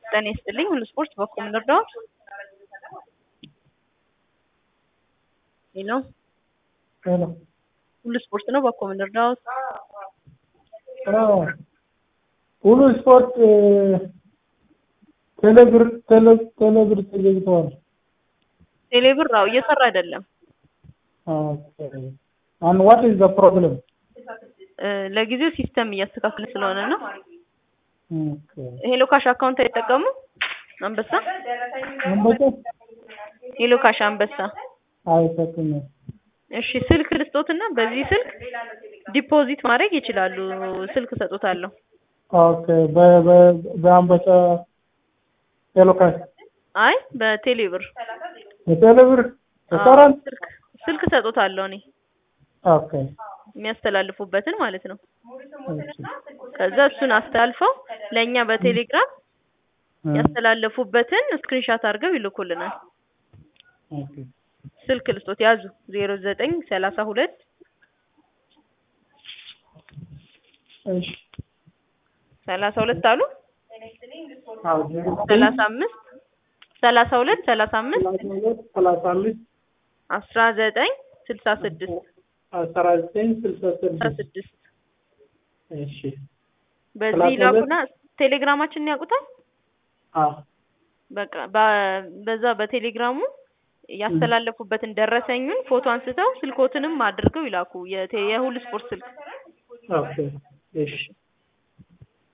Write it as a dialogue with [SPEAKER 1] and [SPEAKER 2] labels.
[SPEAKER 1] ጤና ይስጥልኝ ሁሉ ስፖርት በኩል እንርዳዎት? ሄሎ
[SPEAKER 2] ሄሎ
[SPEAKER 1] ሁሉ ስፖርት ነው በኩል እንርዳዎት?
[SPEAKER 2] አዎ ሁሉ ስፖርት ቴሌብር ቴሌ ቴሌብር ተዘግተዋል።
[SPEAKER 1] ቴሌብር አዎ እየሰራ አይደለም።
[SPEAKER 2] ኦኬ and what is the problem?
[SPEAKER 1] እ ለጊዜው ሲስተም እያስተካከለ ስለሆነ ነው።
[SPEAKER 2] ኦኬ
[SPEAKER 1] ሄሎ ካሽ አካውንት አይጠቀሙ? አንበሳ
[SPEAKER 2] አንበሳ
[SPEAKER 1] ሄሎ ካሽ አንበሳ
[SPEAKER 2] አይጠቅምም።
[SPEAKER 1] እሺ ስልክ ልስጦትና በዚህ ስልክ ዲፖዚት ማድረግ ይችላሉ። ስልክ ሰጦታለሁ።
[SPEAKER 2] ኦኬ በ በ በአንበሳ ቴሌካሽ
[SPEAKER 1] አይ በቴሌብር
[SPEAKER 2] በቴሌብር
[SPEAKER 1] አዎ፣
[SPEAKER 2] ይሰራል?
[SPEAKER 1] ስልክ ስልክ ሰጦታለሁ እኔ
[SPEAKER 2] ኦኬ
[SPEAKER 1] የሚያስተላልፉበትን ማለት ነው።
[SPEAKER 2] እሺ
[SPEAKER 1] ከዛ እሱን አስተላልፈው ለእኛ በቴሌግራም ያስተላለፉበትን ስክሪንሻት አድርገው ይልኩልናል።
[SPEAKER 2] ኦኬ
[SPEAKER 1] ስልክ ልስጦት ያዙ ዜሮ ዘጠኝ ሰላሳ ሁለት
[SPEAKER 2] እሺ
[SPEAKER 1] ሰላሳ ሁለት አሉ
[SPEAKER 2] አዎ ዜሮ ዘጠኝ
[SPEAKER 1] ሰላሳ አምስት ሰላሳ ሁለት ሰላሳ አምስት
[SPEAKER 2] ሰላሳ ሁለት ሰላሳ አምስት
[SPEAKER 1] አስራ ዘጠኝ ስልሳ ስድስት
[SPEAKER 2] አስራ ዘጠኝ ስልሳ
[SPEAKER 1] ስልሳ
[SPEAKER 2] ስድስት
[SPEAKER 1] ስድስት
[SPEAKER 2] እሺ
[SPEAKER 1] በዚህ
[SPEAKER 2] ሰላሳ ሁለት
[SPEAKER 1] ላኩና ቴሌግራማችንን ያውቁታል።
[SPEAKER 2] አዎ
[SPEAKER 1] በቃ በ- በዛ በቴሌግራሙ ያስተላለፉበትን ደረሰኙን ፎቶ አንስተው ስልኮትንም አድርገው ይላኩ። የቴ- የሁሉ ስፖርት ስልክ
[SPEAKER 2] ኦኬ እሺ